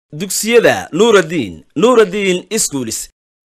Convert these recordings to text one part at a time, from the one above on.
dugsiyada nuuraddiin nuuraddiin iskuulis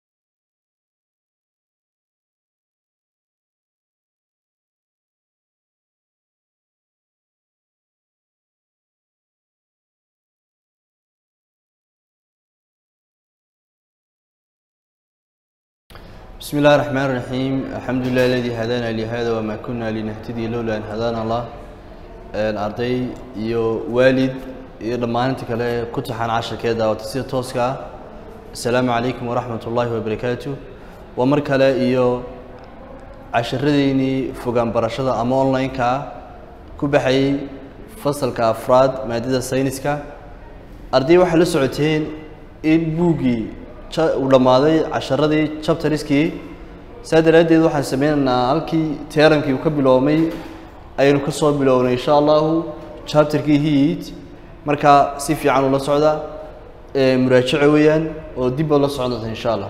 بسم الله الرحمن الرحيم الحمد لله الذي هدانا لهذا وما كنا لنهتدي لولا أن هدانا الله arday iyo waalid iyo dhammaanta kale ku taxaan casharkeeda oo sida tooska ah assalaamu calaykum waraxmat ullaahi wabarakaatu waa mar kale iyo casharadeynii fogaan barashada ama online-ka ku baxayay fasalka afraad maadada sayniska arday waxay la socoteen in buuggii uu dhammaaday casharadii chapteriskii saa daraaddeed waxaan sameynaynaa halkii teerankii uu ka biloomay ayaynu ka soo bilownay insha allahu chapterkii heat markaa si fiican ula socda muraajaco weeyaan oo dib baad la socon doonta insha allah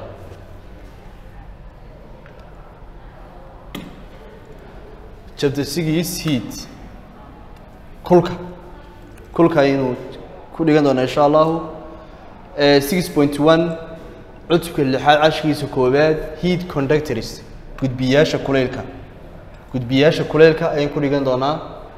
chapter six heat kulka kulka ayaynu ku dhigan doonaa insha allahu six point one cutubka lixaad cashkiisa koowaad heat conductors gudbiyaasha kuleylka gudbiyaasha kuleylka ayaan ku dhigan doonaa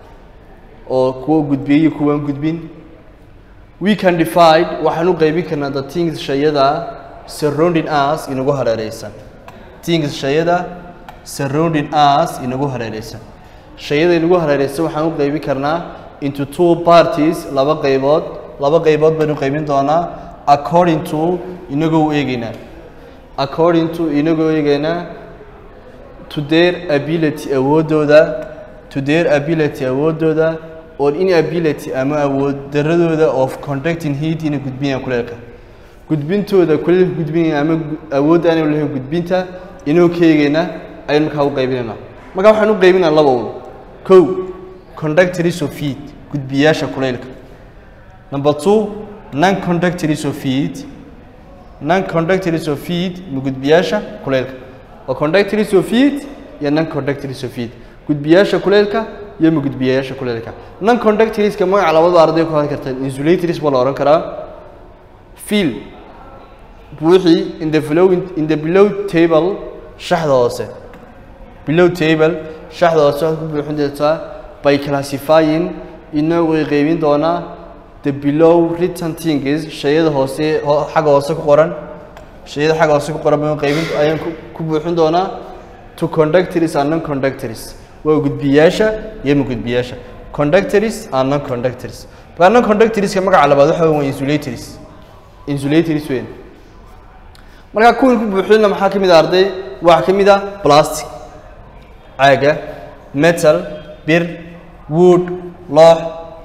oo kuwa gudbiyey iyo kuwaan gudbin we can divide waxaan u qaybin karnaa the things shayada surrounding us inagu hareereysan things shayada surrounding us inagu hareereysan shayada inagu hareereysan waxaan u qaybin karnaa into two parties laba qaybood laba qaybood baynu qaybin doonaa according to inagoo u eegeynaa according to inagoo eegeynaa to their ability awoodooda to their ability awoodooda or inability ama awood daradooda of conducting heat inay gudbinayaan kuleelka gudbintooda kuleelka gudbinaya ama awood aanu lahayn gudbinta inoo ka eegeyna ayaynu markaa u qaybinaynaa markaa waxaan u qaybinaa laba un kow conductors of heat gudbiyaasha kuleylka number two non conductors of heat non conductors of heat ma gudbiyaasha kuleylka waa conductors of heat iyo non conductors of heat gudbiyaasha kuleylka iyo ma gudbiyayaasha kuleylka non conductorska magaca labada arday ku hadli karta insulators baa la ohan karaa fill buuxii in the below in the below table shaxda hoose below table shaxda hoose waxaad ku buuxin doontaa by classifying inagoo qaybin doonaa the below written things shayada hoose xagga hoose ku qoran shayada xagga hoose ku qoran baan qaybin ayaan ku buuxin doonaa to conductors and non conductors waa gudbiyaasha iyo ma gudbiyaasha conductors and non conductors markaa non conductorska magaca labaad waxa waa insulators insulators weyn markaa kuwan ku buuxinna maxaa ka mid ah arday waxaa ka mid ah plastic caaga metal bir wood loox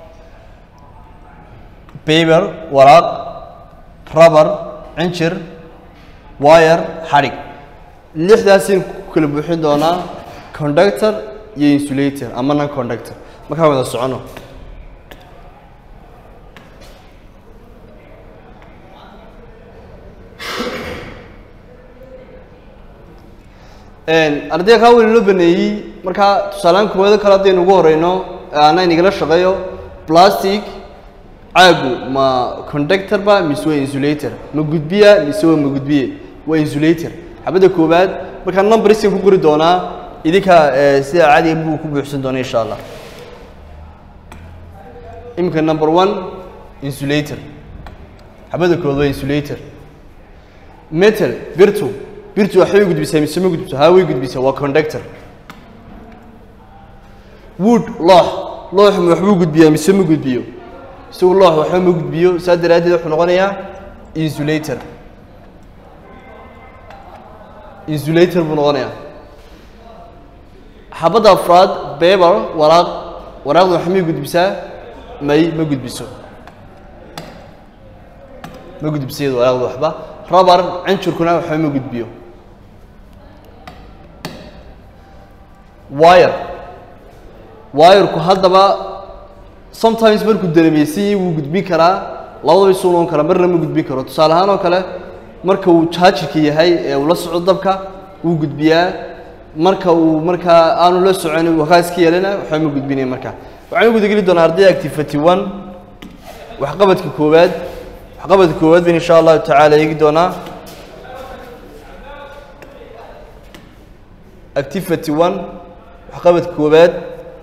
paper waraaq rubber cinjir wire xadhig lixdaasaynu ku kala buuxin doonaa conductor iyo insulator ama non conductor markaa wada socono ardayga kaa weli loo baneeyey markaa tusaalaan kuwado kale haddaynu ugu horeyno ana inagala shaqeeyo plastic caagu ma conductor ba mise waa insulator ma gudbiya mise waa ma gudbiye waa insulator xabadda koowaad markaa numberskan ku qori doonaa idinka sida caadiga buu ku buuxsan doona insha allah iminka number one insulator xabadda koowaad waa insulator metal birtu birtu waxbay gudbisaa mise ma gudbiso haa way gudbisaa waa conductor wood loox looxu waxbuu gudbiyaa mise ma gudbiyo isagu loox waxba ma gudbiyo saa daraaddeed wuxuu noqonayaa insulator insulator buu noqonayaa xabadda afraad beber waraaq waraaqdu waxa may gudbisaa may ma gudbiso ma gudbiso iyadu waraaqdu waxba rubber cinjurkuna waxba ma gudbiyo wire wireku haddaba sometimes markuu daremeysanyay wuu gudbin karaa labadaba isuu noqon karaa marna ma gudbin karo tusaale ahaan oo kale marka uu jaajirka yahay ee uu la soco dabka wuu gudbiyaa marka uu markaa aanu la socon wakaa iska yeelana waxba ma gudbinaya markaa waxaan u gudageli doonaa ardayda activity one waxqabadka koowaad waxqabadka koowaad bayn insha allahu tacaala eegi doonaa activity one waxqabadka koowaad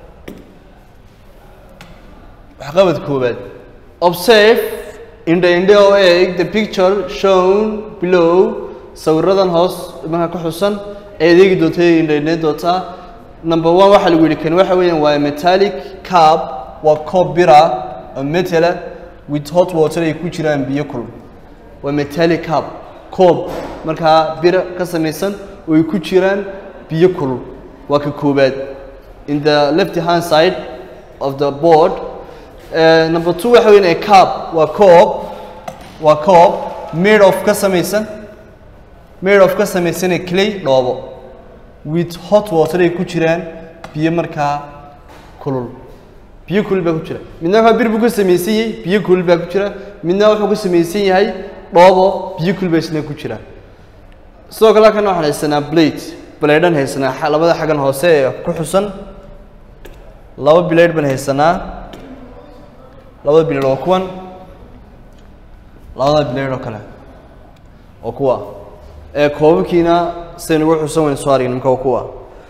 waxqabadka koowaad observe indha indhe oo eeg the picture shown below sawiradan hoos markaa ka xusan ayaad eegi doonta indha indhe doontaa number one waxaa lagu yidhi kan waxa weeyaan waa metallic cup waa koob bira oo metala with hot water ay ku jiraan biyo kulul waa metallic cup koob markaa bira ka samaysan oo ay ku jiraan biyo kulul waa ka koobaad in the left hand side of the board uh, number two waxa weeyaan a cup waa koob waa koob made of ka samaysan made of ka samaysan clay dhoobo with hot water ay ku jiraan biyo markaa kulul biyo kulul baa ku jira midna waxaa bir buu ka samaysan yahay biyo kulul baa ku jira midna wuxuu ka samaysan yahay dhoobo biyo kulul baa isna ku jira sidoo kale halkan waxaan haysanaa blade blaydhan haysanaa xa- labada xaggan hoose ee ku xusan laba blade baan haysanaa labada blade waa kuwan labada blade oo kale oo kuwa ee koobabkiina siday nagu xusan waynu soo aragna marka waa kuwa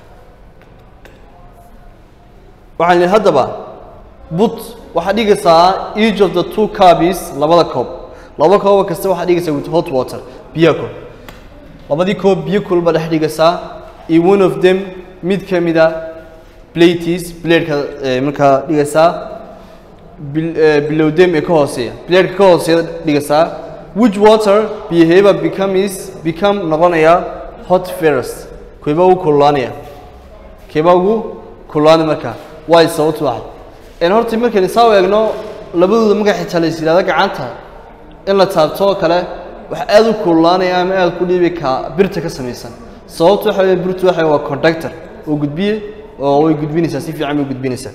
waxaan idhi haddaba but waxaad dhigaysaa each of the two copies labada koob laba kooba kasta waxaad dhigaysaa with hot water biyo kul labadii koob biyo kulul baad dhex dhigaysaa iyo one of them mid ka mida plates bladeka markaa dhigaysaa bil- eh, below them ee ka hooseeya bladeka ka hooseeya dhigaysaa which water behavior becomes become noqonaya hot ferrous keebaa ugu kululaanaya keebaa ugu kululaanaya markaa waay sababtu waxay een horta markaynu isaa u eegno labadooda marka xitaa la is yidhahdo gacanta in la taabto oo kale wax aad u kululaanaya ama aad ku dhiibi ka birta ka samaysan sababtu waxa weeye birtu waxa waa conductor oo gudbiye oo way gudbinaysaa si fiican bay gudbinaysaa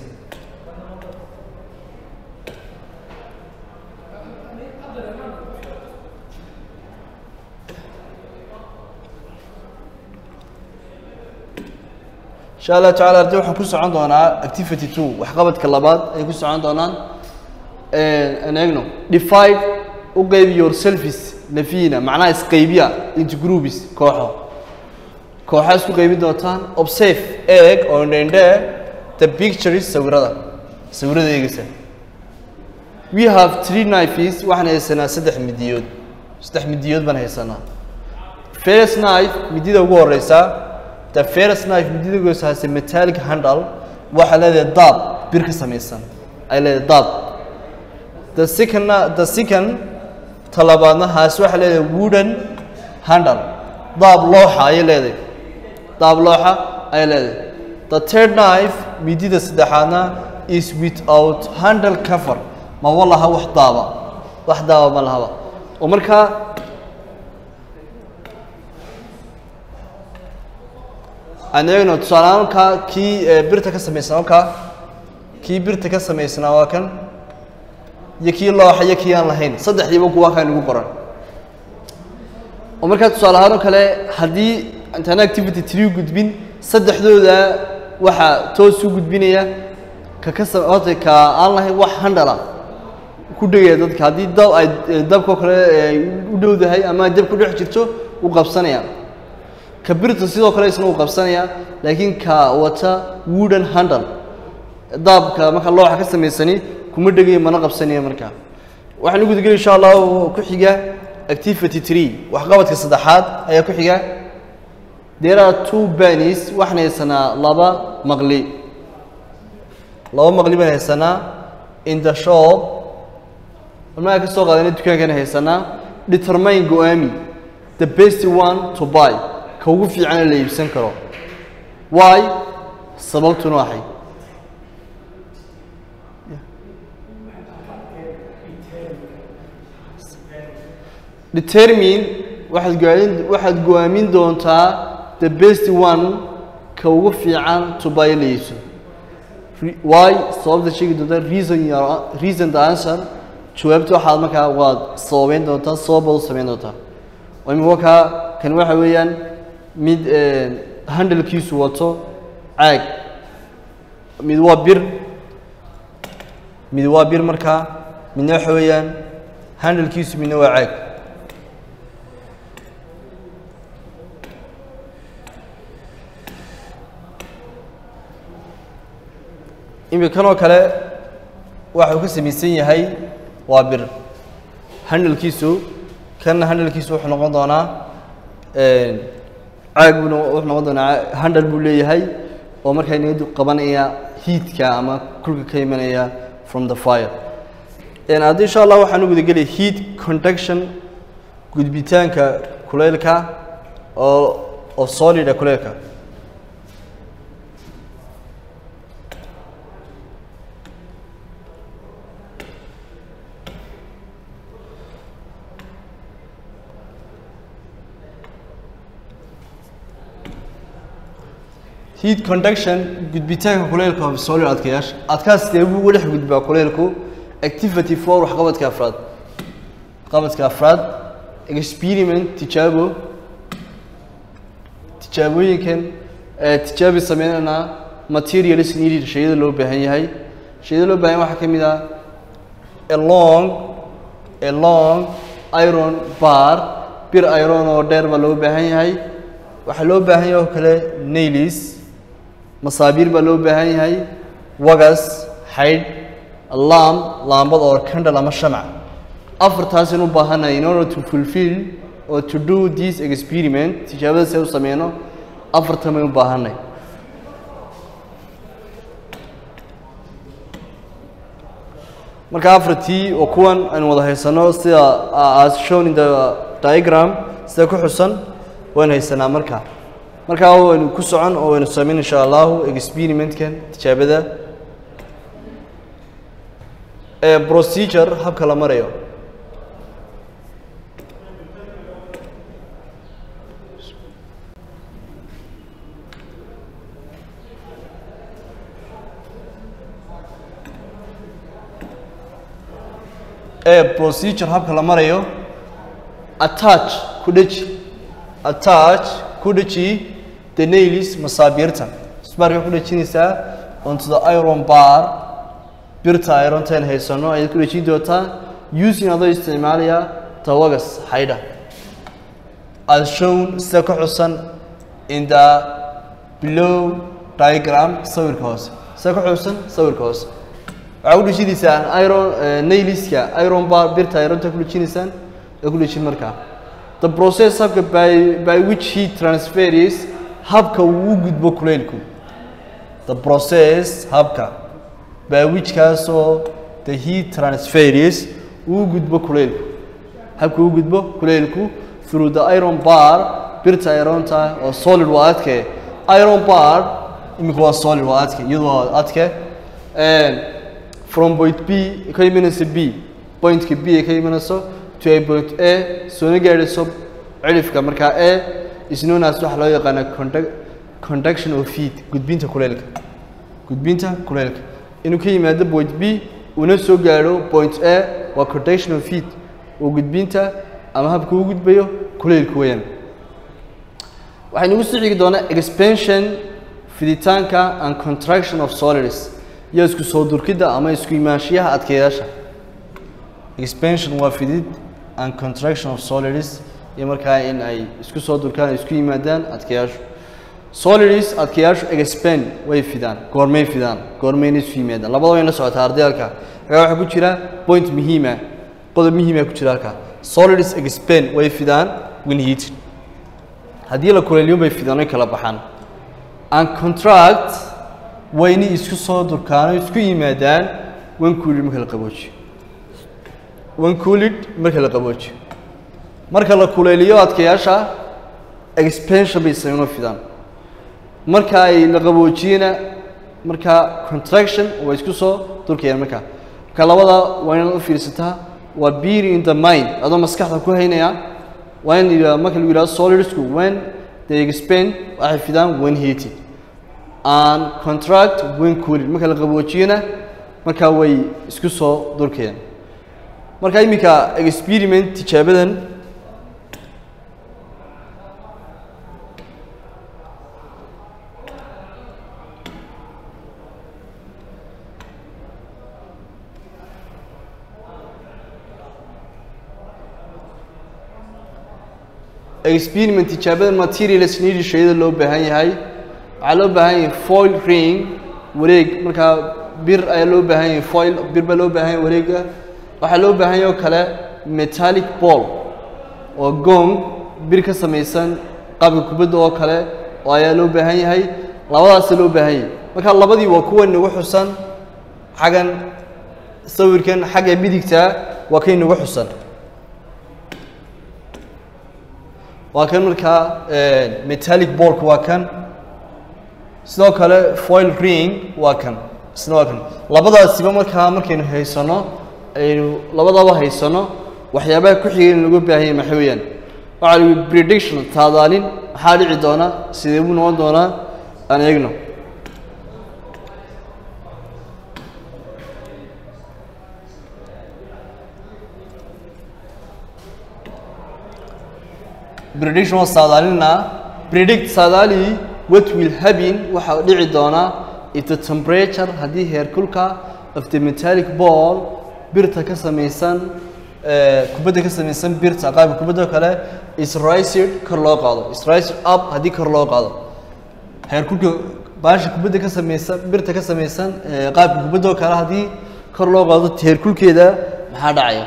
insha allah tacaala arday waxaan ku socon doonaa activity two waxqabadka labaad ay ku socon doonaan aan eegno divide u qaybi your selfies nafiina macnaha isqaybiya into groups kooxo kooxaa isku qaybin doontaan observe eeg oo indhendhe the pictures sawirada sawirada eegaysa we have three knives waxaan haysanaa saddex midiyood saddex midiyood baan haysanaa first knife midida ugu horeysa the first knife midida ugu horeysa has a metallic handle waxaa leedahay daab bir ka samaysan ay leedahay daab the second the second talabaadna haas waxaa leedahay wooden handle daab looxa ayay leedahay daab looxa ayay leedahay the third knife midida saddexaadna is without handle cover ma walaha wax daaba wax daaba ma lahaba oo markaa aan eegno tusaale ahaan kaa kii eh, birta ka samaysnaa halkaa kii birta ka samaysnaa waa kan iyo kii looxa iyo kii aan lahayn saddexdiiba kuwa kaa nagu qoran oo markaa tusaale ahaan oo kale haddii intaan activity tree gudbin saddexdooda waxaa toos u gudbinaya ka ka sa horta ka aan lahayn wax handala ku dhegaya dadka haddii dab ay eh, dabkao kale ay u dhowdahay ama ay dab ku dhex jirto u qabsanaya ka birta sidoo kale isna uu qabsanaya laakiin ka wata wooden handle daabka marka looxa ka samaysani kuma dhegayo mana qabsanaya markaa waxaan u gudageli insha allahu ku xiga activity tree waxqabadka saddexaad ayaa ku xiga there are two banis waxaan haysanaa laba maqli laba maqli baan haysanaa in the shop markaa ka soo qaadana dukaankan haysanaa determine go-aami the best one to buy ka ugu fiicana la iibsan karo why sababtuna waxay determine waxaad goaamin waxaad go-aamin doontaa the best one ka ugu fiican to buy la iibso Re- why sababta sheegi doontaa reason your reason the answer jawaabta waxaad markaa waad sababeyn doontaa sababaad u sameyn doontaa oo imika kaa kan waxa weeyaan mid handalkiisu wato caag mid waa bir mid waa bir markaa midna waxa weeyaan handlekiisu midna waa caag imikanoo kale waxuu ka samaysan yahay waa bir handlekiisu kanna handlekiisu wuxuu noqon doonaa caag buu no- wuxuu noqon doonaa caa- handle buu leeyahay oo markaa niyadu qabanaya heatka ama kulka ka imanaya from the fire haddi insha allah waxaan u gudagelaya heat conduction gudbitaanka kuleylka oo oo solida kuleylka heat conduction gudbitaanka kuleylka of solid adkayaasha adkaas dee buu uga dhex gudbaa kuleylku activity for waxqabadka afraad qabadka afraad experiment tijaabo tijaabooyinkan ee tijaabi sameynana materials needed shayada loo baahan yahay shayada loo baahan yahay waxaa ka mid ah a long a long iron bar bir iron oo dheer baa loo baahan yahay waxaa loo baahan yahay oo kale nailis masaabiir baa loo baahan yahay wagas xaydh lam laambad oo candle ama shamac afartaas in u baahanahay in order to fulfill or to do this experiment tijaabada si ay u sameyno afartan bay u baahanay marka afartii oo kuwan aynu wada haysano sida uh, as shown in the diagram sida ku xusan waynu haysanaa marka markaa waynu ku socon oo waynu sameyn insha allahu experimentkan tijaabada ee procedure habka la marayo ee procedure habka la marayo attach ku dheji attach ku dheji the nails masaabiirta isbaarka ku dhejinaysaa onto the iron bar birta irontan haysano ayaad ku dhejin doontaa using adoo isticmaalaya tawagas xaydha as shown sida ka xusan in the below diagram sawirka hoose sida ka xusan sawirka hoose waxaa ku dhejinaysaan iron nailiska iron bar birta ironta ku dhejinaysaan ee ku dhejin markaa the process habka by, by which heat transfers habka uu u gudbo kuleylku the process habka by which kaasoo the heat transfers uu u gudbo kuleylku habka uu u gudbo kuleylku through the iron bar birta ironta oo solid waa adke iron bar imika waa solid waa adke iyadoo waa adke And from point b ka imanaysa b pointka b ay ka imanayso to a point a soona gaadhayso cilifka markaa a is known as waxa loo yaqaana conduc conduction of heat gudbinta kuleylka gudbinta kuleylka inuu ka yimaado point b una soo gaadho point a waa conduction of heat oo gudbinta ama habka uu gudbayo kuleylka weeyaan waxaynu ugu soo xigi doonaa expansion fiditaanka and contraction of solids iyo isku soo durkidda ama isku imaanshiyaha adkeeyaasha expansion waa fidid and contraction of solids iyo markaa in ay isku soo durkaan ay isku yimaadaan adkeeyaashu solids adkeeyaashu expand way fidaan goormay fidaan goormayna isu yimaadaan labada way la socotaa ardayalka halkaa waxaa ku jira point muhiima qodob muhiima ku jira halkaa solids expand way fidaan when heated haddii la kuleeliyo bay fidaan way kala baxaan and contract wayna isku soo durkaano isku yimaadaan when cooled marka la qaboojiyo when cooled marka la qaboojiyo marka la kuleeliyo adkayaasha expansion bay sameynoo fidaan marka ay la qaboojiyena marka contraction way isku soo durkayaan marka marka labada waa inaad u fiirsataa waa being in the mind adoo maskaxda ku haynaya waa in yidhahdo marka lagu yidhahdo solidsku when they expand waxay fidaan when heated and contract when cooled marka la qaboojiyena markaa way isku soo durkayaan marka iminka experiment tijaabadan experiment tijaabada materials needed shayada loo baahan yahay waxaa loo baahan yahay foil ring wareeg markaa bir ayaa loo baahan yahay foil bir baa loo baahan yahay wareega waxaa loo baahan yahay oo kale metallic ball oo gong bir ka samaysan qaabka kubadda oo kale oo ayaa loo baahan yahay labadaasa loo baahan yahay marka labadii waa kuwa nagu xusan xaggan sawirkan xagga midigta waa kay nagu xusan waa kan markaa metallic ballka waa kan sidoo kale foil ring waa kan isna waa kan labadaasiba markaa markaynu haysano aynu labadaba haysano waxyaabaha ku xigay in lagu baahanya maxay weeyaan waxaa la yihi prediction taadaalin maxaa dhici doona sidee buu noqon doonaa aan eegno prediction waa saadaalinaa predict saadaali what will happen waxaa dhici doonaa if the temperature haddii heerkulka of the metallic ball birta ka samaysan kubadda ka samaysan birta qaabka kubadda kale is rised kor loo qaado is rised up haddii kor loo qaado heerkulka baasha kubadda ka samaysan birta ka samaysan qaabka kubadda oo kale haddii kor loo qaado heerkulkeeda maxaa dhacaya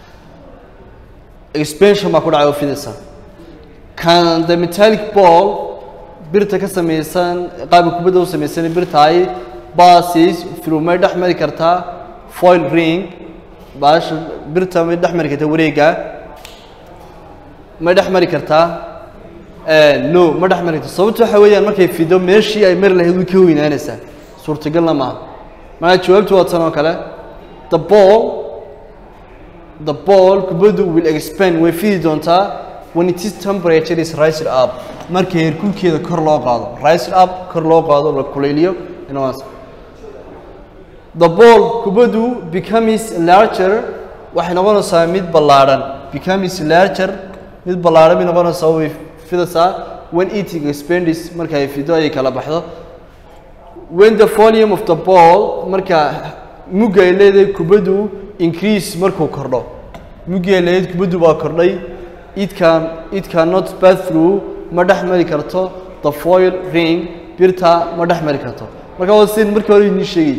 expansion baa ku dhacay oo fidaysa can the metallic ball birta ka samaysan qaabka kubadda u samaysan birtaay basis through may dhex mari kartaa foil ring baasha birta may dhex mari kartaa wareega may dhex mari kartaa no ma dhex mari karta sababta waxa weeyaan markay fido meeshii ay mari lahayd way ka weynaanaysaa suurtagalna maaha markaa jawaabtu waa tan oo kale the ball the ball kubaddu will expand way fidi doontaa when it is temperature is rised up marka heerkulkeeda kor loo qaado rised up kor loo qaado la kulayliyo inaas the ball kubaddu becomes larger waxay noqonaysaa mid ballaadhan becomes larger mid ballaadhan bay noqonaysaa way fidaysaa when eating expands marka ay fido ay kala baxdo when the volume of the ball marka mugga ay leedahay kubaddu increase markuu kordho muggi ay leedahay kubaddu baa kordhay it can it cannot pass through ma dhex mari karto the foil ring birta ma dhex mari karto marka waa sin markii hore idin sheegay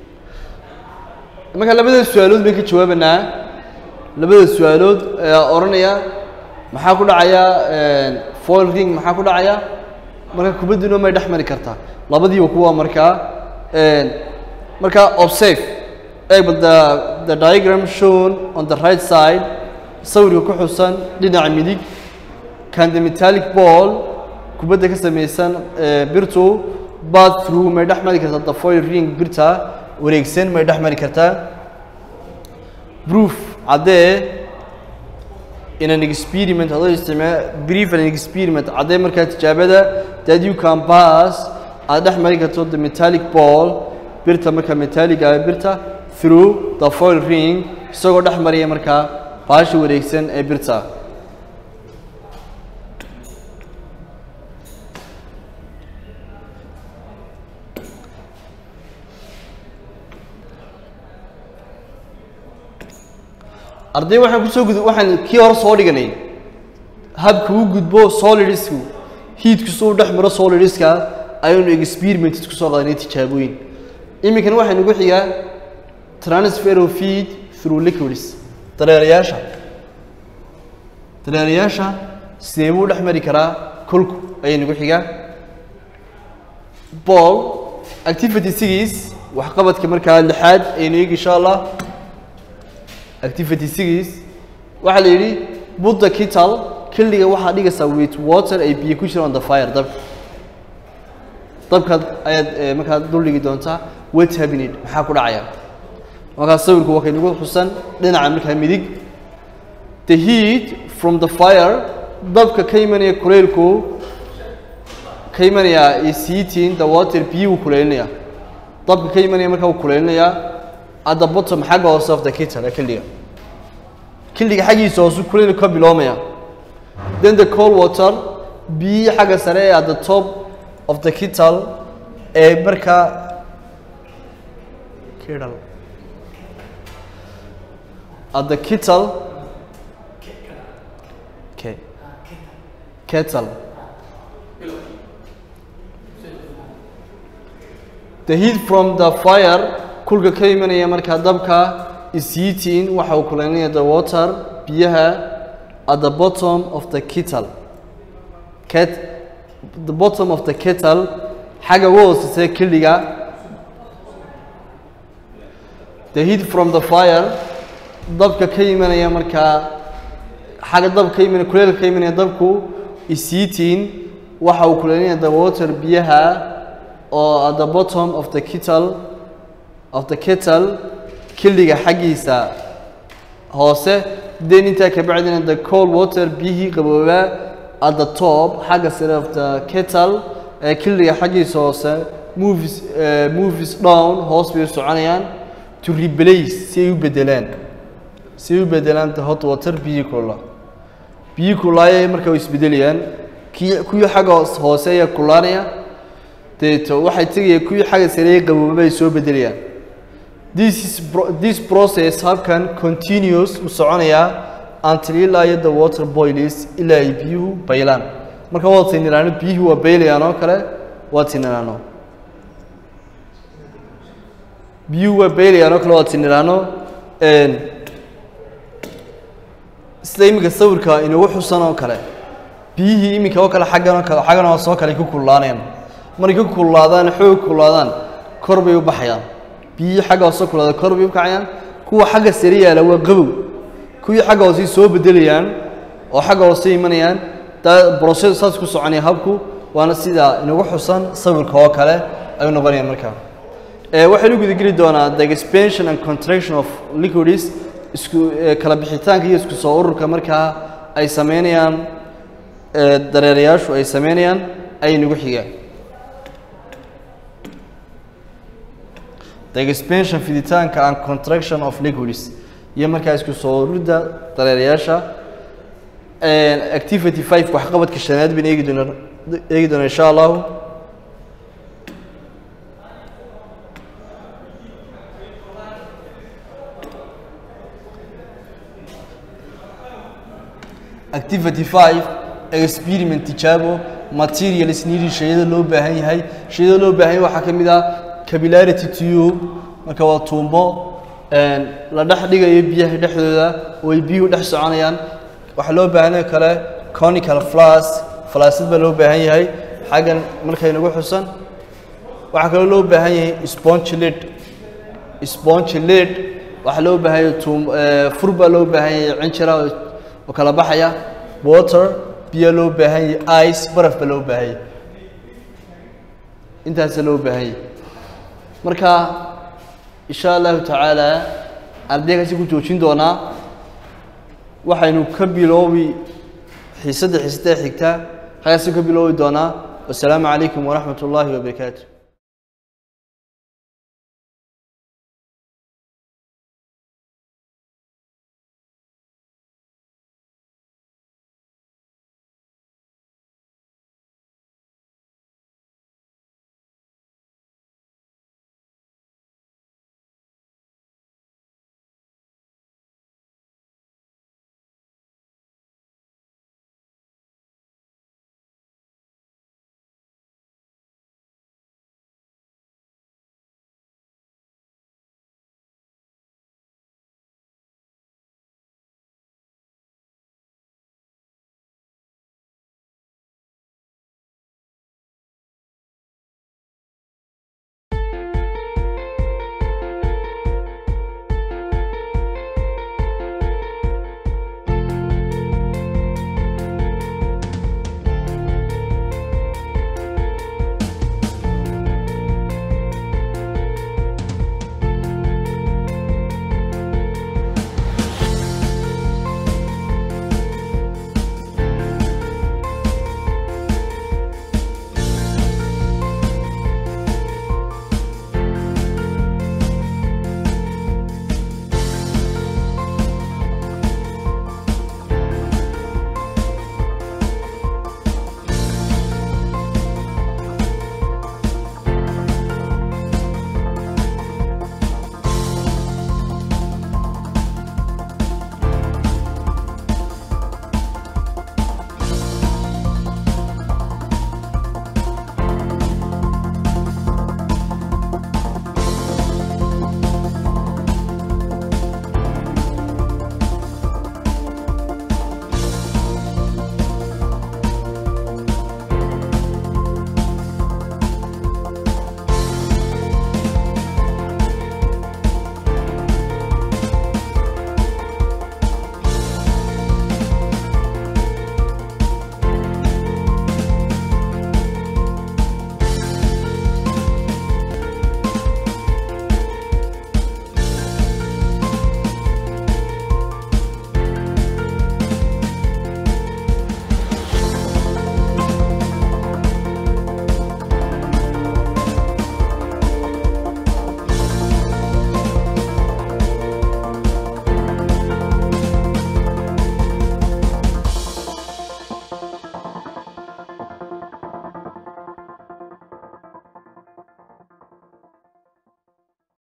marka labada su-aalood bay ka jawaabanaa labada su-aalood ayaa odhanaya maxaa ku dhacaya foil ring maxaa ku dhacaya marka kubadduna may dhex mari kartaa labadiiba kuwa markaa marka observe eeg but the the diagram shown on the right side sawirka ku xusan dhinaca midig can the metallic ball kubadda ka samaysan birtu bad through may dhex mari kartaa the foil ring birta wareegsan may dhex mari kartaa proof caddee in an experiment adoo isticmaa brief an experiment caddee markaa tijaabada that you can pass aad dhex mari karto the metallic ball birta marka metallic ah birta through the foil ring isagoo dhex maraya markaa baasha wareegsan ee birta arday waxaan kusoo gud waxaan kii hore soo dhiganay habka u gudbo solidisku hiidkisu u dhex maro solidiska ayaynu experiment kusoo qadanay tijaabooyin iminkan waxaa nagu xigaa transfer of feed through liquids dareerayaasha dareerayaasha sidee buu dhex mari karaa kolku ayaa nagu xigaa ball activity sigiis waxqabadka markaa lixaad aynu eegi insha allah activity sigiis waxaa la yidhi put the kettle killiga waxaa dhigaysaa with water ay biyo ku jiraan on the fire dabka dabkaad ayaad eh, markaa dul dhigi doontaa what happened maxaa ku dhacaya markaa sawirku waa kaynagu xusan dhinaca markaa midig the heat from the fire dabka ka imanaya kuleylku ka imanaya is heating the water biyuu kuleylinaya dabka ka imanaya markaa uu kuleylinayaa at the bottom xagga hoose of the kettle ee killiga killiga xaggiisa hoose kuleylku ka biloomaya then the cold water biyihii xagga sare ee at the top of the kettle ee markaa kettle at the kettle okay kettle the heat from the fire kulka ka imanaya markaa dabka is heating waxa uu kulaynaya the water biyaha at the bottom of the kettle ket the bottom of the kettle xagga ugu hooseysa kiliga the heat from the fire dabka ka imanaya markaa xagga dabka ka imanaya kuleelka ka imanaya dabku is heating waxa uu kulaynaya the water biyaha oo at the bottom of the kettle of the kettle kiliga xaggiisa hoose then intaa ka bacdina the cold water biyihii qaboobaa at the top xagga sare of the kettle ee kiliga xaggiisa hoose movies uh, movies down hoos bay u soconayaan to replace si ay u bedelaan si ay u bedelaan the hot water biyihii kulula biyihii kululaaya marka way isbedelayaan kii kuwii xagga hoos- hoose ayaa kulaanaya deeto waxay tegayaan kuwii xagga sare ee qaboobaba ay soo bedelayaan this is pro this process habkan continuous u soconayaa until ilaa iyo the water boils ilaa ay biyuhu baylaan marka waa tiniraano biyuhu waa baylayaan oo kale waa tiniraano biyuhu waa baylayaan oo kale waa tiniraano n sida iminka sawirka inagu xusan oo kale biyihii iminka oo kale xaggan oo kale xaggan oo soo kale ku kululaanayaan markay ku kululaadaan xoog kululaadaan kor bay u baxayaan biyihii xagga hoose kululaada kor bay u kacayaan kuwa xagga sare yaala waa qabow kuwii xagga hoose soo bedelayaan oo xagga hoose imanayaan daa process saas ku soconaya habku waana sida inagu xusan sawirka oo kale ayuu noqonayaan markaa ee waxaynu guda geli doonaa the expansion and contraction of liquids isku ee, kala bixitaanka iyo isku soo ururka markaa ay sameynayaan ee, dareerayaashu ay sameynayaan ayay nagu xigaan the expansion fiditaanka and contraction of liquids iyo markaa isku soo ururida dareerayaasha Een, activity 5 waxqabadka shanaad baan eegi doonaa eegi doonaa insha allahu activity 5 experiment tijaabo materials needed shayada loo baahan yahay shayada loo baahan yahay waxaa ka mid ah capillarity tube marka waa tuumbo een, la dhex dhigayo biyaha dhexdooda oo ay biyuhu dhex soconayaan waxaa loo baahan yahay kale conical flask flaasad baa loo baahan yahay xaggan markay nagu xusan waxaa kaloo loo baahan yahay sponge lid sponge lid waxaa loo baahan yahay tuum ee, fur baa loo baahan yahay cinjira oo- oo kala baxaya water biyo loo baahan yahay ice baraf baa loo baahan yahay intaasa loo baahan yahay marka insha allahu tacaala ardaygaasi ku joojin doonaa waxaynu ka biloobi xiisadda xiisada xigta halkaasi ka biloobi doonaa wasalaamu calaykum waraxmat ullaahi wabarakaatu